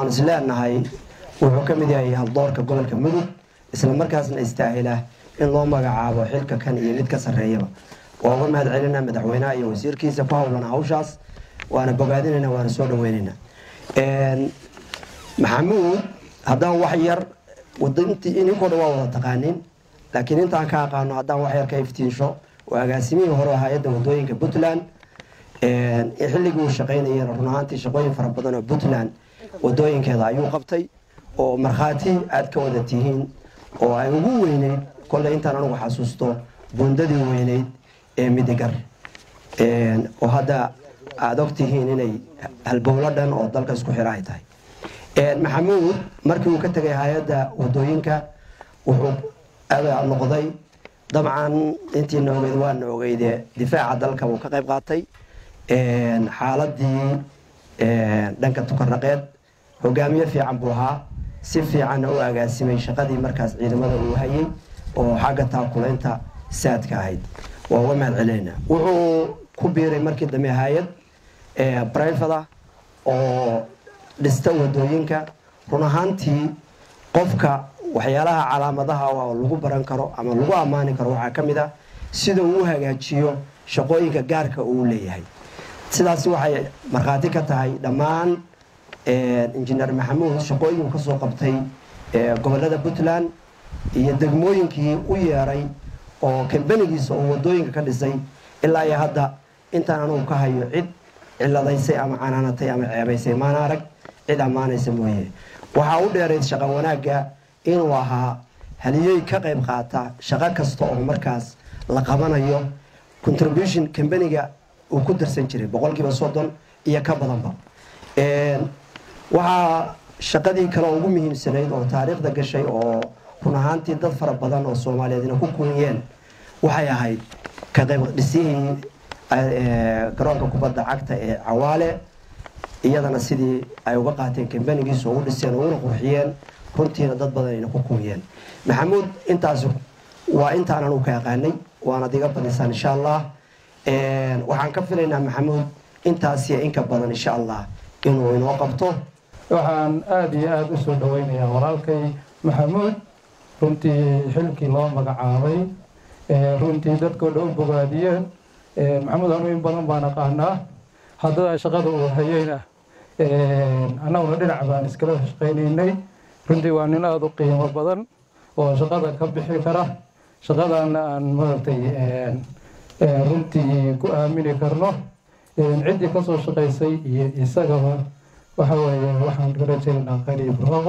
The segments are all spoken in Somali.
aan is leenahay wuxuu ka mid yahay haldoorka gobolka mudug isla markaasna istaahila in loo magacaabo xilka kan iyo mid ka sarreeyaba waa uga mahad celinaa madaxweynaha iyo wasiirkiisa ku howlan hawshaas waana bogaadinayna waana soo dhaweynaynaa maxamuud haddaan wax yar ininkoo dhan waa wada taqaanin laakiin intaan ka aqaano haddaan wax yar ka iftiinsho oo agaasimihii hore hay-adda wadooyinka puntland xilligii uu shaqaynayeen run ahaantii shaqooyin fara badan oo puntland wadooyinkeeda ayuu qabtay oo markhaati aad ka wada tihiin oo ay ugu weyneyd kolley intaan anugu xasuusto buundadii weyneyd ee midigar oo hadda aada og tihiin inay halbowlo dhan oo dalka isku xira ay tahay maxamuud markii uu ka tegay hay-adda wadooyinka wuxuu noqday dabcan intiina ogeyd waana ogeyde difaaca dalka uu ka qayb qaatay xaaladii dhanka tukarnaqeed hogaamiye fiican buu ahaa si fiicanna u agaasimay shaqadii markaas ciidamada uu hayay oo xagga taakulaynta saadka ahayd waa uga mahad celinayna wuxuu ku biiray markii dambe hay-ad brivada oo dhista wadooyinka run ahaantii qofka waxyaalaha calaamadaha oo lagu baran karo ama lagu ammaani karo waxaa ka mid ah sida uu u hagaajiyo shaqooyinka gaarka uu leeyahay sidaasi waxay markhaati ka tahay dhammaan injineer maxamuud shaqooyinku kasoo qabtay gobolada puntland iyo degmooyinkii u yeeray oo kambanigiisa oo wadooyinka ka dhisay ilaa iyo hadda intaan anugu ka hayo cid ciladaysay ama canaanatay ama ceebaysay maana arag cid ammaanaysa mooye waxaa u dheerayd shaqo wanaagga inuu ahaa haliyey ka qayb qaata shaqo kasta oo markaas la qabanayo contribution kambaniga uu ku darsan jiray boqolkiiba soddon iyo ka badanba waxaa shaqadii kale ugu muhiimsanayd oo taariikhda gashay oo run ahaantii dad fara badan oo soomaaliyeedna ku kuniyeen waxay ahayd ka qayb dhisihii garoonka kubadda cagta ee cawaale iyadana sidii ay uga qaateen kambanigiisa ugu dhiseen uguna qurxiyeen runtiina dad badan ayna ku kuniyeen maxamuud intaas waa intaan anugu ka yaqaanay waanad iga badisaan insha allah waxaan ka filaynaa maxamuud intaasiyo inka badan insha allah inuu inoo qabto waxaan aada iyo aada u soo dhaweynayaa walaalkay maxamuud runtii xilkii loo magacaabay runtii dadkoo dhan u bogaadiyeen maxamuud anu in badan baan aqaanaa haddada shaqada uu hayeyna annaguna dhinac baan iskala shaqaynaynay runtii waa nin aada u qiimo badan oo shaqada ka bixi kara shaqadana aan maaragtay runtii ku aamini karno ciddii kasoo shaqaysay iyo isagaba waxa weeye waxaan ka rajaynaynaa qariib roobo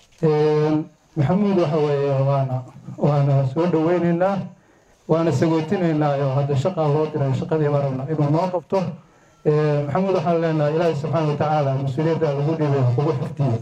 maxamuud waxa weeye waana waana soo dhaweynaynaa waana sagootinaynaa oo hadda shaqaa loo diray shaqadii baan rabnaa inuu noo qabto maxamuud waxaan leenahay ilaahi subxaana watacaala mas-uuliyadda lagu dhibay kugu xifdiyo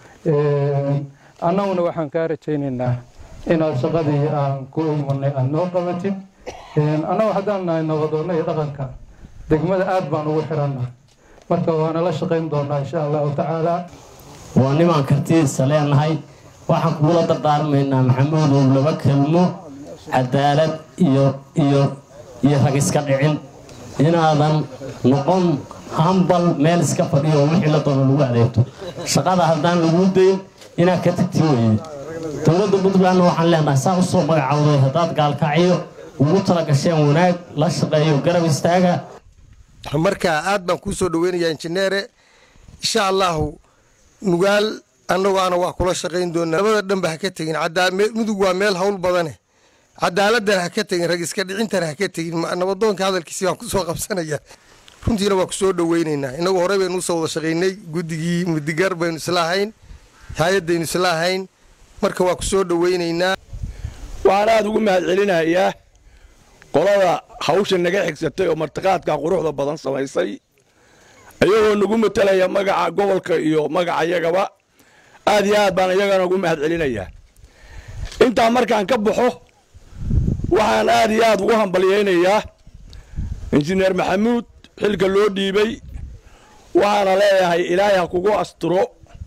annaguna waxaan kaa rajaynaynaa inaad shaqadii aan ku imanay aada noo qabatid annagu haddaan nahay nabadoonna iyo dhaqanka degmada aada baan ugu xiranna marka waana la shaqayn doonaa insha allahu tacaala waa nimaan kartidiisa leenahay waxaan kugula dardaarmaynaa maxamuudow laba kelmo cadaalad iyo iyo iyo rag iska dhicin inaadan noqon hambal meel iska fadhiyo oo wixii la doono lagu adeegto shaqada haddaan laguu dayn inaad ka tagti weye dowladda puntlandna waxaan leenahay saa u soo magacawday haddaad gaalkacyo ugu tala gasheen wanaag la shaqeeyo garab istaaga marka aad baan kuu soo dhaweynayaa injineere insha allahu nugaal annagoana waa kula shaqayn doonaa labada dhanba ha ka tegin mudug waa meel hawl badane cadaaladana ha ka tegin rag iska dhicintana ha ka tegin nabadoonka hadalkiisi baan kusoo qabsanaya runtiina waa kusoo dhaweynaynaa inagu horey baynu usoo wada shaqaynay guddigii mudigar baynu isla ahayn hay-addaynu isla ahayn marka waa kusoo dhaweynaynaa waxaan aada ugu mahad celinayaa qolada hawsha naga xigsatay oo martiqaadka quruxda badan samaysay iyagoo nagu matalaya magaca gobolka iyo magaca iyagaba aad iyo aad baan iyagana ugu mahad celinayaa intaa markaan ka baxo waxaan aad iyo aad ugu hambalyaynayaa injineer maxamuud xilka loo dhiibay waxaana leeyahay ilaahay ha kugu asturo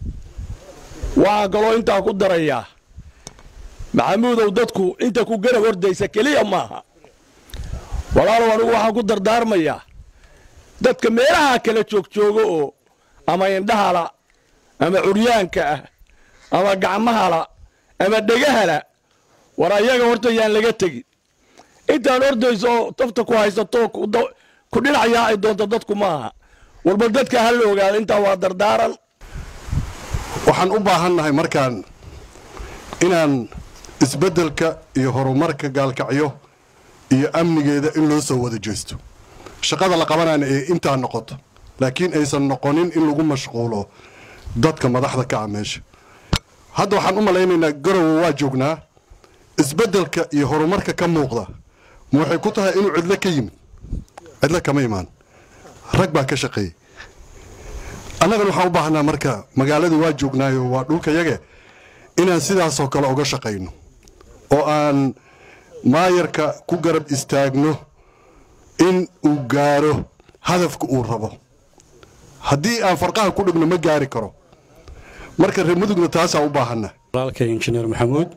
waxaan kaloo intaa ku darayaa maxamuudow dadku inta ku garab hordaysa keliya maaha walaalow anigu waxaan ku dardaarmayaa dadka meelaha kala joogjooga oo ama indhahala ama curyaanka ah ama gacmahala ama dhegahala war ayaga horta yaan laga tegin intaan ordayso oo tafta ku haysato ku dhinacayaa ay doonto dadku maaha walba dadka ha la ogaado intaa waa dardaaran waxaan u baahannahay markaan inaan isbeddelka iyo horumarka gaalkacyo iyo amnigeeda in loo soo wada jeesto shaqada la qabanayna ee intaa noqoto laakiin aysan noqonin in lagu mashquulo dadka madaxda ka ah meesha hadda waxaan u malaynaynaa garowe waa joognaa isbeddelka iyo horumarka ka muuqda ma waxay ku tahay inuu cidlo ka yimid cidlo kama imaan rag baa ka shaqeeyey annagana waxaan u baahnaa marka magaaladii waa joognaayo waa dhulkayage inaan sidaasoo kale uga shaqayno oo aan maayarka ku garab istaagno in uu gaaro hadafka uu rabo haddii aan farqaha ku dhigno ma gaari karo marka reer mudugna taasaan u baahanna walaalkay injineer maxamuud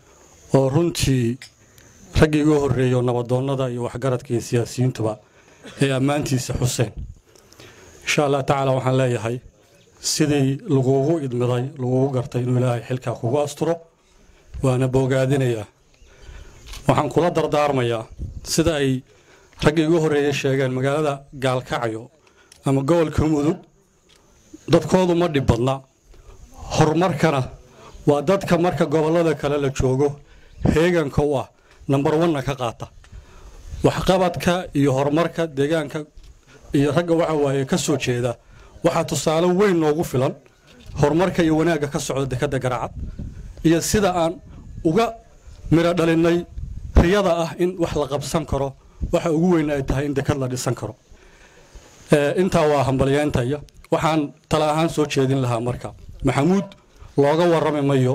oo runtii raggii ugu horreeyo nabadoonnada iyo waxgaradka iyo siyaasiyiintuba ee ammaantiisa xuseen insha allah tacaala waxaan leeyahay sidii laguugu idmiday laguugu gartay inuu ilaahay xilkaa kugu asturo waana boogaadinayaa waxaan kula dardaarmayaa sida ay raggii ugu horreeyey sheegeen magaalada gaalkacyo ama gobolka mudug dadkoodu ma dhib badna horumarkana waa dadka marka gobollada kale la joogo heeganka u ah nambar wanna ka qaata waxqabadka iyo horumarka deegaanka iyo ragga waxa waaye ka soo jeeda waxaa tusaale weyn noogu filan horumarka iyo wanaagga ka socda dekadda garacad iyo sida aan uga midho dhalinnay riyada ah in wax la qabsan karo waxa ugu weyn ay tahay in dekad la dhisan karo intaa waa hambalyeentaya waxaan tala ahaan soo jeedin lahaa marka maxamuud looga warrami mayo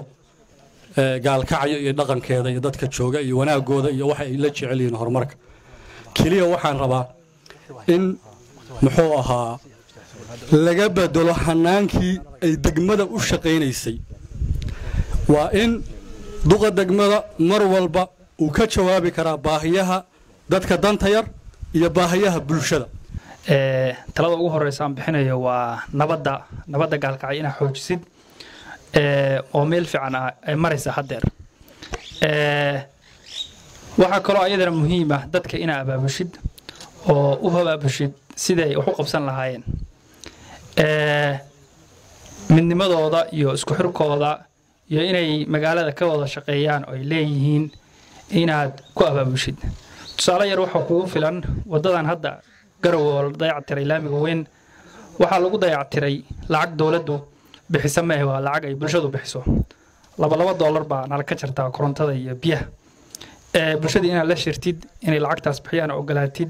gaalkacyo iyo dhaqankeeda iyo dadka jooga iyo wanaagooda iyo waxa ay la jecel yihiin horumarka keliya waxaan rabaa in muxuu ahaa laga bedelo hanaankii ay degmada u shaqaynaysay waa in duqa degmada mar walba uu ka jawaabi karaa baahiyaha dadka danta yar iyo baahiyaha bulshada talada ugu horeysa aan bixinayo waa nabadda nabadda gaalkacyo inaa xoojisid oo meel fiican ah ay maraysa haddeer waxaa kaloo ayadana muhiim ah dadka inaa abaabushid oo u habaabushid siday wax u qabsan lahaayeen midnimadooda iyo isku xirkooda iyo inay magaalada ka wada shaqeeyaan oo ay leeyihiin inaad ku abaabushid tusaale yar waxaa kugu filan waddadan hadda garow oo la dayactiray laamiga weyn waxaa lagu dayactiray lacag dowladdu bixisa maahe waa lacag ay bulshadu bixiso laba laba doolar baa nala ka jartaa korontada iyo biyaha bulshadii inaad la shirtid inay lacagtaas bixiyaan ogolaatid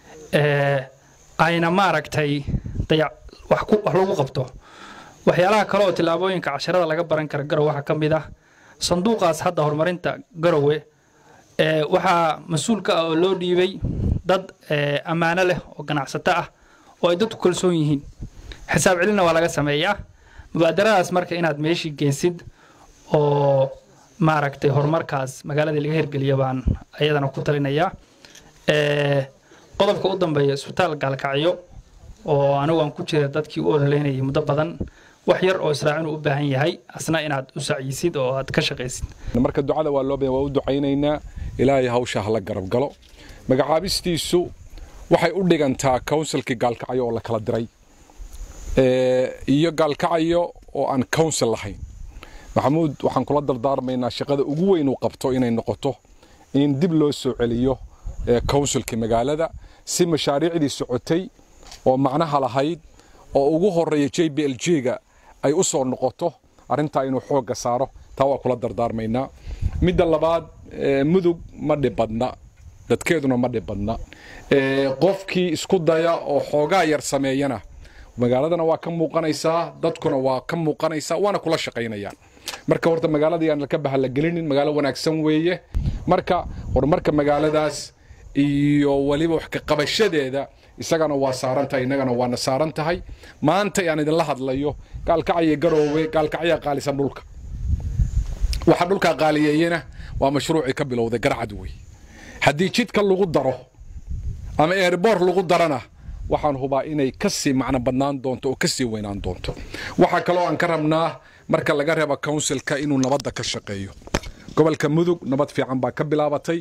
ayna maaragtay dayac wax lagu qabto waxyaalaha kale oo tillaabooyinka casharada laga baran kara garow waxaa ka mid ah sanduuqaas hadda horumarinta garowe waxaa mas-uul ka ah oo loo dhiibay dad ammaano leh oo ganacsato ah oo ay dadku kalsoon yihiin xisaab celinna waa laga sameeyaa mubaadaradaas marka inaad meeshii geensid oo maaragtay horumarkaas magaaladii laga hirgeliya baan ayadana ku talinayaa qodobka u dambeeya isbitaal gaalkacyo oo anigu aan ku jira dadkii u ololeynayay muddo badan wax yar oo israacin u baahan yahay asna inaad u sacyisid oo aad ka shaqaysid marka ducada waa loo waa u ducaynaynaa ilaahay hawsha hala garab galo magacaabistiisu waxay u dhigantaa counsilkii gaalkacyo oo la kala diray iyo gaalkacyo oo aan council lahayn maxamuud waxaan kula dardaarmaynaa shaqada ugu weyn uu qabto inay noqoto in dib loo soo celiyo counsilkii magaalada si mashaariicdii socotay oo macnaha lahayd oo ugu horeeya j b l g-ga ay u soo noqoto arrintaa inuu xoogga saaro taa waa kula dardaarmaynaa midda labaad mudug ma dhibadna dadkeeduna ma dhibadna qofkii isku daya oo xoogaa yar sameeyana magaaladana waa ka muuqanaysaa dadkuna waa ka muuqanaysaa waana kula shaqaynayaan marka horta magaaladii aan laka bahalagelinin magaalo wanaagsan weeye marka horumarka magaaladaas iyo weliba wax ka qabashadeeda isagana waa saaran tahay innagana waana saaran tahay maanta aan idinla hadlayo gaalkacyo garoowe gaalkacyaa qaalisan dhulka waxa dhulkaa qaaliyeeyena waa mashruucii ka bilowday garcad wey haddii jidka lagu daro ama eerboor lagu darana waxaan hubaa inay ka sii macno badnaan doonto oo ka sii weynaan doonto waxaa kaloo aan ka rabnaa marka laga reebo counsilka inuu nabadda ka shaqeeyo gobolka mudug nabad fiican baa ka bilaabatay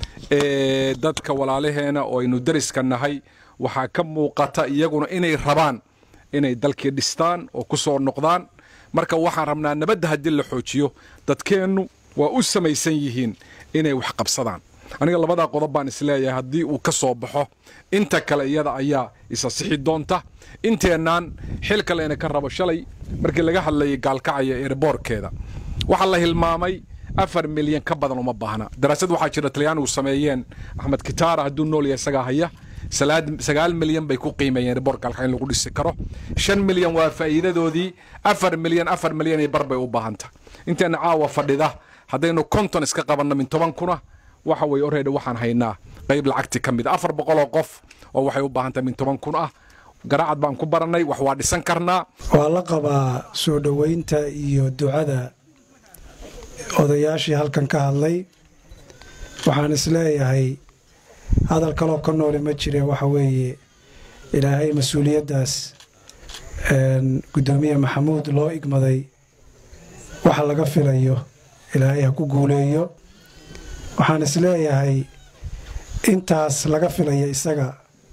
dadka walaalaheena oo aynu dariska nahay waxaa ka muuqata iyaguna inay rabaan inay dalkii dhistaan oo ku soo noqdaan marka waxaan rabnaa nabadda haddii la xoojiyo dadkeennu waa u samaysan yihiin inay wax qabsadaan aniga labadaa qodob baan isleeyahay haddii uu ka soo baxo inta kale iyada ayaa isa sixi doonta inteennaan xil kalena ka rabo shalay markii laga hadlayay gaalkacaya eerboorkeeda waxaa la hilmaamay afar milyan ka badan uma baahna daraasad waxaa jira talyaanigu sameeyeen axmed kitaara hadduu nool yahay isagaa haya sagaal milyan bay ku qiimeeyeen riboor gaalkacyo in lagu dhisi karo shan milyan waa faa'iidadoodii afar milyan afar milyan iyo bar bay u baahanta inteena caawa fadhida haddaynu konton iska qabanno min toban kuna waxa weye oredi waxaan haynaa qayb lacagti ka mid a afar boqoloo qof oo waxay u baahan tahay min toban kun ah garaacad baan ku barannay wax waa dhisan karnaa waa la qabaa soo dhoweynta iyo ducada odayaashii halkan ka hadlay waxaan isleeyahay hadal kaloo ka noole ma jire waxa weeye ilaahay mas-uuliyaddaas guddoomiye maxamuud loo igmaday waxa laga filayo ilaahay ha ku guuleeyo waxaan isleeyahay intaas laga filaya isaga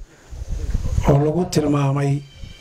oo lagu tilmaamay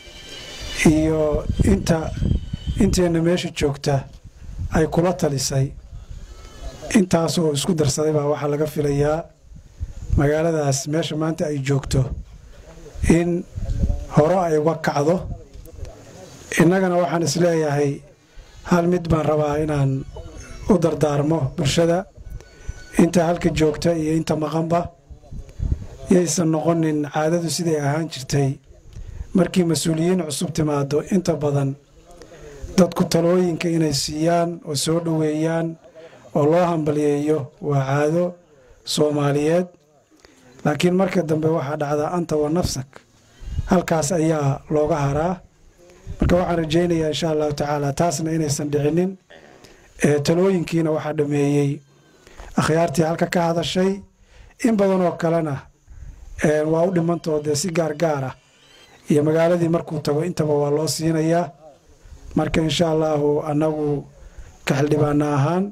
iyo inta inteenna meesha joogta ay kula talisay intaas oo isku darsaday baa waxaa laga filayaa magaaladaas meesha maanta ay joogto in hore ay uga kacdo innagana waxaan isleeyahay hal mid baan rabaa inaan u dardaarmo bulshada inta halka joogta iyo inta maqanba yaysan noqonin caadadu siday ahaan jirtay markii mas-uuliyiin cusub timaado inta badan dadku talooyinka inay siiyaan oo soo dhoweeyaan oo loo hambaliyeeyo waa caado soomaaliyeed laakiin marka dambe waxaa dhacdaa anta wa nafsak halkaas ayaa looga haraa marka waxaan rajaynayaa insha allahu tacaala taasna inaysan dhicinin talooyinkiina waxaa dhameeyey akhyaartii halka ka hadashay in badan oo kalena waa u dhimantoodee si gaargaar ah iyo magaaladii markuu tago intaba waa loo siinayaa marka insha allahu annagu ka xildhibaana ahaan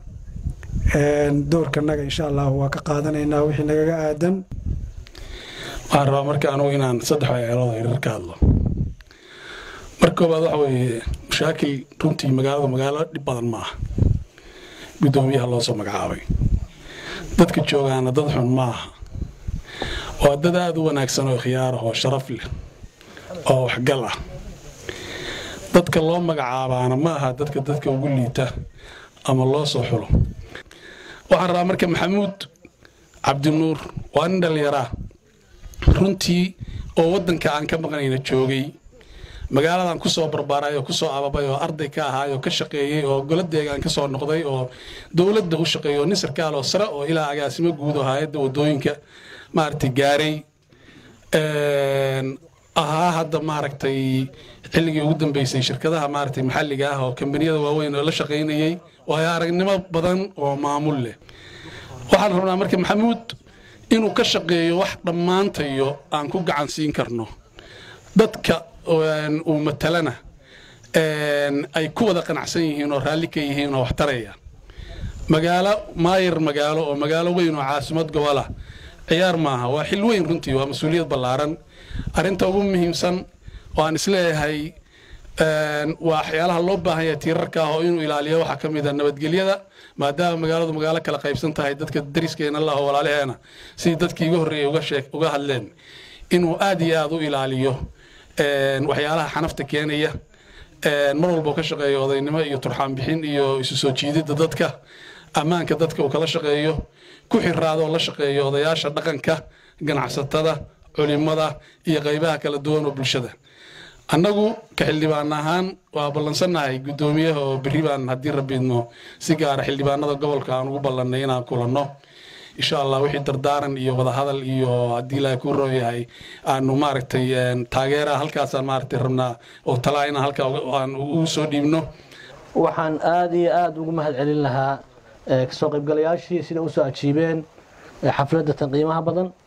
doorkanaga insha allahu waa ka qaadanaynaa wixii nagaga aadan waxaan rabaa marka anugu inaan saddex waxyeelooda yaryar ka hadlo marka koobaad waxa weeye mashaakil runtii magaaladu magaalo dhib badan ma aha guddoomiyaha loo soo magacaabay dadka joogaana dad xun ma aha waa dad aada u wanaagsan oo khiyaar ah oo sharaf leh oo waxgal ah dadka loo magacaabaana ma aha dadka dadka ugu liita ama loo soo xulo waxaan rabaa marka maxamuud cabdinuur waa nin dhallinyaraa runtii oo waddanka aan ka maqnayna joogay magaaladan ku soo barbaaray oo ku soo ababay oo arday ka ahaay oo ka shaqeeyey oo goladeegaan ka soo noqday oo dowladda u shaqeeyey oo nin sarkaal oo sare oo ilaa agaasimo guud oo hay-adda waddooyinka maaragtay gaaray ahaa hadda maaragtay xilligii ugu dambeysay shirkadaha maaragtay maxalliga ah oo kambaniyada waaweyn oo la shaqaynayey waayo aragnimo badan oo maamul leh waxaan rabnaa marka maxamuud inuu ka shaqeeyo wax dhammaantayo aan ku gacan siin karno dadka uu matalana ay ku wada qanacsan yihiin oo raalli ka yihiin oo waxtaraya magaalo maayar magaalo oo magaalo weyn oo caasimad gobola ciyaar maaha waa xil weyn runtii waa mas-uuliyad ballaaran arrinta ugu muhiimsan oo aan isleeyahay waa waxyaalaha loo baahan yahay tiirarka ah oo inuu ilaaliyo waxaa ka mid a nabadgelyada maadaama magaaladu magaalo kala qaybsan tahay dadka dariskeena laho walaalaheena sidii dadkii iga horreeyey uga sheeg uga hadleen inuu aad iyo aad u ilaaliyo waxyaalaha xanafta keenaya mar walba ka shaqeeyo odaynimo iyo turxaan bixin iyo isu soo jiididda dadka ammaanka dadka uu kala shaqeeyo ku xiraado oo la shaqeeyo odayaasha dhaqanka ganacsatada culimada iyo qaybaha kala duwan oo bulshada annagu ka xildhibaan ahaan waa ballansannahay guddoomiyaha oo berri baan haddii rabbiidno si gaara xildhibaanada gobolka aan ugu ballannay inaan kulanno insha allah wixii dardaaran iyo wadahadal iyo haddii ilaahay kuu roon yahay aanu maaragtay taageera halkaasaan maaragtay rabnaa oo talaa inaan halkaa aan ugu soo dhiibno waxaan aada iyo aada ugu mahad celin lahaa kasoo qaybgalayaashii sida usoo ajiibeen xafladda tan qiimaha badan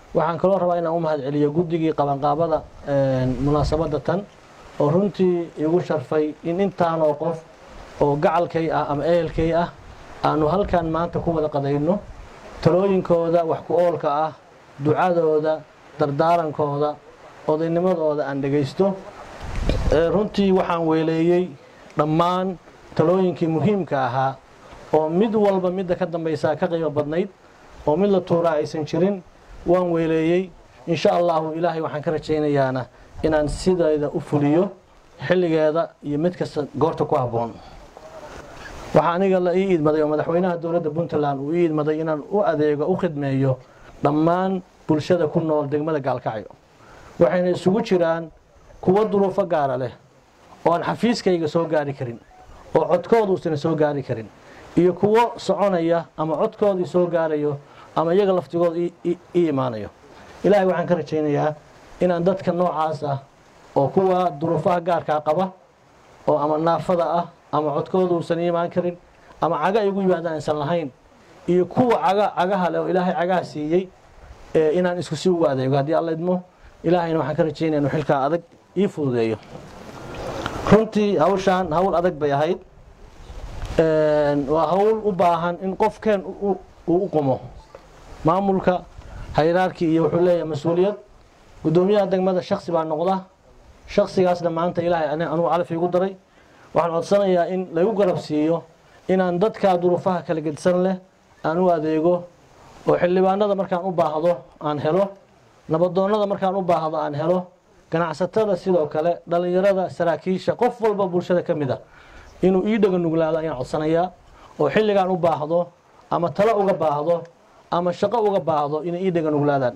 waxaan kaloo rabaa inaan u mahad celiyo guddigii qabanqaabada munaasabadda tan oo runtii igu sharfay in intaanoo qof oo gacalkay ah ama ehelkay ah aanu halkan maanta ku wada qadayno talooyinkooda wax ku oolka ah ducadooda dardaarankooda odaynimadooda aan dhegaysto runtii waxaan weeleeyey dhammaan talooyinkii muhiimka ahaa oo mid walba midda ka dambaysaa ka qiimo badnayd oo mid la tuuraa aysan jirin waan weeleeyey insha allahu ilaahay waxaan ka rajaynayaana inaan sideeda u fuliyo xilligeeda iyo mid kasta goorta ku habboon waxaa aniga la ii idmaday oo madaxweynaha dowladda puntland uu ii idmaday inaan u adeego u khidmeeyo dhammaan bulshada ku nool degmada gaalkacyo waxayna isugu jiraan kuwo duruufo gaara leh oo aan xafiiskayga soo gaari karin oo codkooda uusan soo gaari karin iyo kuwo soconaya ama codkoodii soo gaarayo ama iyaga laftigooda ii imaanayo ilaahay waxaan ka rajaynayaa inaan dadka noocaas ah oo kuwa duruufaha gaarkaa qaba oo ama naafada ah ama codkooda uusan imaan karin ama caga ay ugu yimaadaan aysan lahayn iyo kuwa caga cagaha leh oo ilaahay cagaha siiyey inaan isku si ugu adeego haddii alla idmo ilaahayna waxaan ka rajaynaya inuu xilkaa adag ii fududeeyo runtii hawshaan hawl adag bay ahayd waa hawl u baahan in qofkeen uu u qumo maamulka hayraarkii iyo wuxuu leeyahay mas-uuliyad guddoomiyaha degmada shaksi baa noqda shaksigaasna maanta ilaahay anugu calaf iigu daray waxaan codsanayaa in lagu garab siiyo inaan dadkaa duruufaha kala gedisan leh aan u adeego oo xildhibaanada markaan u baahdo aan helo nabadoonnada markaan u baahdo aan helo ganacsatada sidoo kale dhallinyarada saraakiisha qof walba bulshada ka mid a inuu ii dhega nuglaado ayaan codsanayaa oo xilligaan u baahdo ama talo uga baahdo ama shaqo uga baahdo inay ii dhega nuglaadaan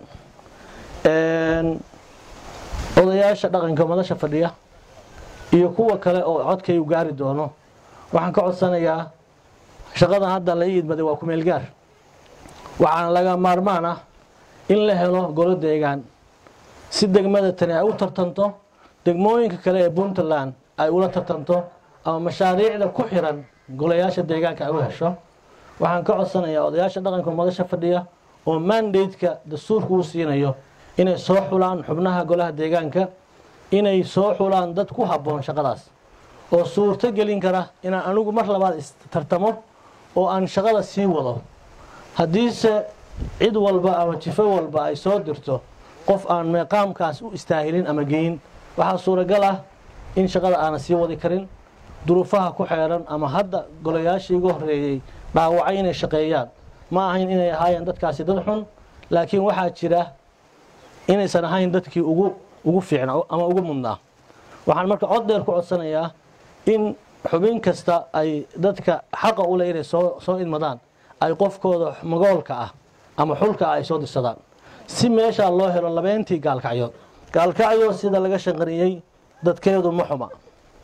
odayaasha dhaqanka madasha fadhiya iyo kuwa kale oo codkaygu gaari doono waxaan ka codsanayaa shaqadan hadda la ii idmaday waa kumeelgaar waxaana laga maarmaan ah in la helo golo deegaan si degmada tani ay u tartanto degmooyinka kale ee puntland ay ula tartanto ama mashaariicda ku xiran golayaasha deegaanka ay u hesho waxaan ka codsanayaa odayaasha dhaqanka madasha fadhiya oo mandateka dastuurka uu siinayo inay soo xulaan xubnaha golaha deegaanka inay soo xulaan dad ku habboon shaqadaas oo suurto gelin kara inaan anigu mar labaad istartamo oo aan shaqada sii wado haddiise cid walba ama jifo walba ay soo dirto qof aan meeqaamkaas u istaahilin ama geyin waxaa suuragal ah in shaqada aanan sii wadi karin duruufaha ku xeeran ama hadda golayaashii iga horreeyey dhaawacay inay shaqeeyaan ma ahayn inay ahaayeen dadkaasi dad xun laakiin waxaa jira inaysan ahayn dadkii ugu ugu fiicnaa ama ugu mudnaa waxaan marka cod dheer ku codsanayaa in xubin kasta ay dadka xaqa u leh inay soo soo idmadaan ay qofkooda magoolka ah ama xulka ah ay soo dirsadaan si meeshaa loo helo labeentii gaalkacyood gaalkacyo sida laga shanqariyey dadkeedu ma xuma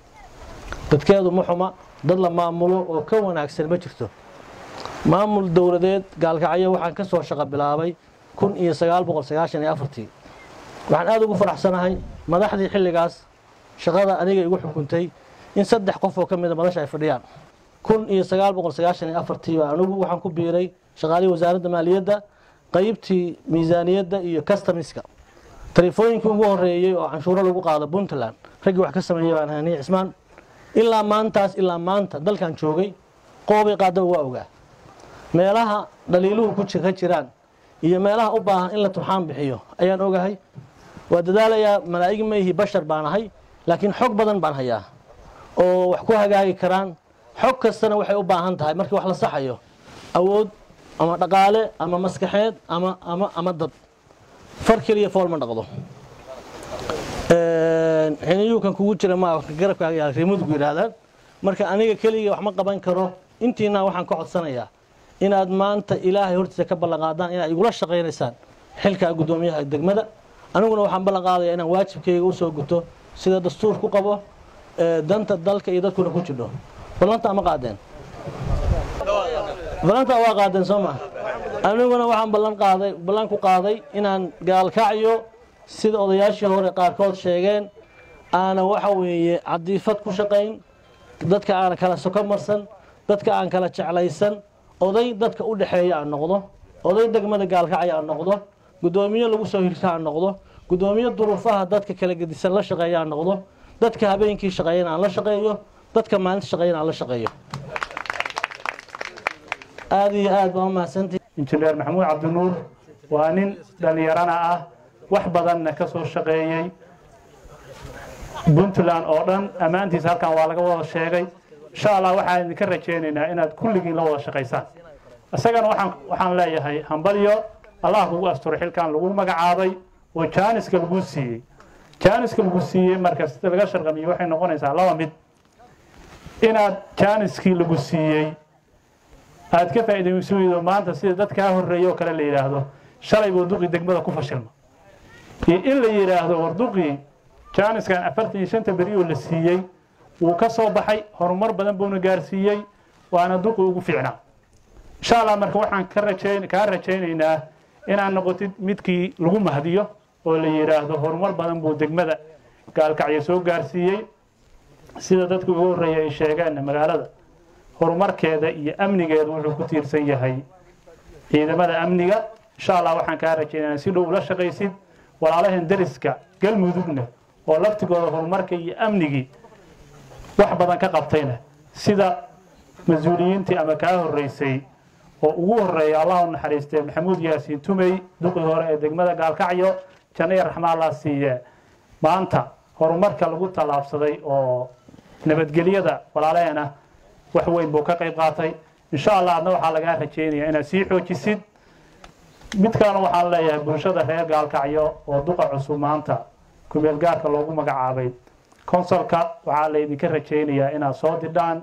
dadkeedu ma xuma dad la maamulo oo ka wanaagsan ma jirto maamul dowladeed gaalkacyo waxaan ka soo shaqo bilaabay kun iyo sagaal boqol sagaashan iyo afartii waxaan aada ugu faraxsanahay madaxdii xilligaas shaqada aniga igu xukuntay in saddex qof oo ka mida madasha ay fadhiyaan kun iyo sagaal boqol sagaashan iyo afartii baa anigu waxaan ku biiray shaqaalihii wasaaradda maaliyadda qaybtii miisaaniyadda iyo customiska telefooyinkii ugu horreeyey oo canshuuro lagu qaado puntland raggii wax ka sameeyey baan hani cismaan ilaa maantaas ilaa maanta dalkan joogay qoobay qaadaba waa ogaa meelaha dhaliiluhu ku ka jiraan iyo meelaha u baahan in la turxaan bixiyo ayaan ogahay waa dadaalayaa malaa'ig maihi bashar baan ahay laakiin xog badan baan hayaa oo wax ku hagaagi karaan xog kastana waxay u baahan tahay markii wax la saxayo awood ama dhaqaale ama maskaxeed ama ama ama dad far keliya fool ma dhaqdo xiniyuukan kugu jira ma garabkaaga yaal reemudgu yidhaahdaan marka aniga keliga wax ma qaban karo intiina waxaan ka codsanayaa inaad maanta ilaahay hortiisa ka ballanqaadaan inaad igula shaqaynaysaan xilkaa guddoomiyaha degmada aniguna waxaan ballan qaadayaa inaan waajibkayga usoo guto sida dastuur ku qabo danta dalka iyo dadkuna ku jidho ballanta ma qaadeen ballanta waa qaadeen soo maa aniguna waxaan ballan qaaday ballan ku qaaday inaan gaalkacyo sida odayaashii hore qaarkood sheegeen aana waxa weeye cadiifad ku shaqayn dadka aana kala soko marsan dadka aan kala jeclaysan oday dadka u dhexeeya aan noqdo oday degmada gaalkacya aan noqdo guddoomiye lagu soo hirsha ha noqdo guddoomiye duruufaha dadka kala gedisan la shaqeeya ha noqdo dadka habeenkii shaqeeyana aan la shaqeeyo dadka maalinta shaqeeyana aan la shaqeeyo aada iyo aad baa u mahadsantihi injineer maxamuud cabdinuur waa nin dhallinyarana ah wax badanna ka soo shaqeeyey puntland oo dhan ammaantiisa halkan waa laga wada sheegay insha allah waxaan idinka rajaynaynaa inaad kulligiin la wada shaqaysaan isagana waxaan waxaan leeyahay hambalyo allah kugu asturo xilkan lagu magacaabay oo jaaniska lagu siiyey jaaniska lagu siiyey marka sida laga sharqamiyo waxay noqonaysaa laba mid inaad jaaniskii lagu siiyey aad ka faa'iidayso weydo maanta sida dadkaa horreeya oo kale la yidhaahdo shalay buu duqii degmada ku fashilma iyo in la yidhaahdo war duqii jaaniskan afartan iyo shanta beri oo la siiyey wuu ka soo baxay horumar badan buuna gaarsiiyey waana duqi ugu fiicnaa insha allah marka waxaan ka rajayn kaa rajaynaynaa inaad noqotid midkii lagu mahdiyo oo la yidhaahdo horumar badan buu degmada gaalkacyo soo gaarsiiyey sida dadkii ugu horreeyay ay sheegeen magaalada horumarkeeda iyo amnigeeda wuxuu ku tiirsan yahay ciidamada amniga insha allah waxaan kaa rajaynaynaa si dhow ula shaqaysid walaalaheen deriska galmudugna oo laftigooda horumarka iyo amnigii wax badan ka qabtayna sida mas-uuliyiintii ama kaa horreysay oo ugu horreeya allah u naxariistay maxamuud yaasiin tumey duqii hore ee degmada gaalkacyo janno iyo raxma allah siiye maanta horumarka lagu tallaabsaday oo nabadgelyada walaalaheena wax weyn buu ka qayb qaatay insha allah adna waxaa lagaa rajaynayaa inaad sii xoojisid mid kalena waxaan leeyahay bulshada reer gaalkacyo oo duqa cusub maanta kumeel gaarka loogu magacaabay konsolka waxaa laydinka rajaynayaa inaad soo didhaan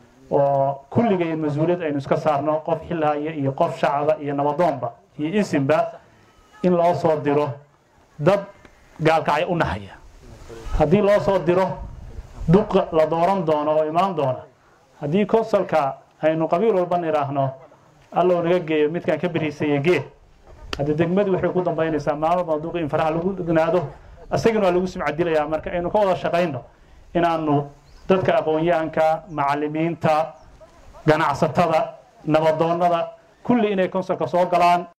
oo kulligay mas-uuliyad aynu iska saarno qof xilhaya iyo qof shacaba iyo nabadoonba iyo isimba in loo soo diro dad gaalkacyo u nahaya haddii loo soo diro duq la dooran doono oo imaan doona haddii konsolka aynu qabiil walba nidhaahno allow naga geeyo midkaan ka beriisaya gee hadda degmadii waxay ku dambaynaysaa maalmo badan duqi in faraha lagu dhignaado isagana waa lagu sumcadilayaa marka aynu ka wada shaqayno inaanu dadka aqoon-yahanka macallimiinta ganacsatada nabadoonnada kulli inay konsolka soo galaan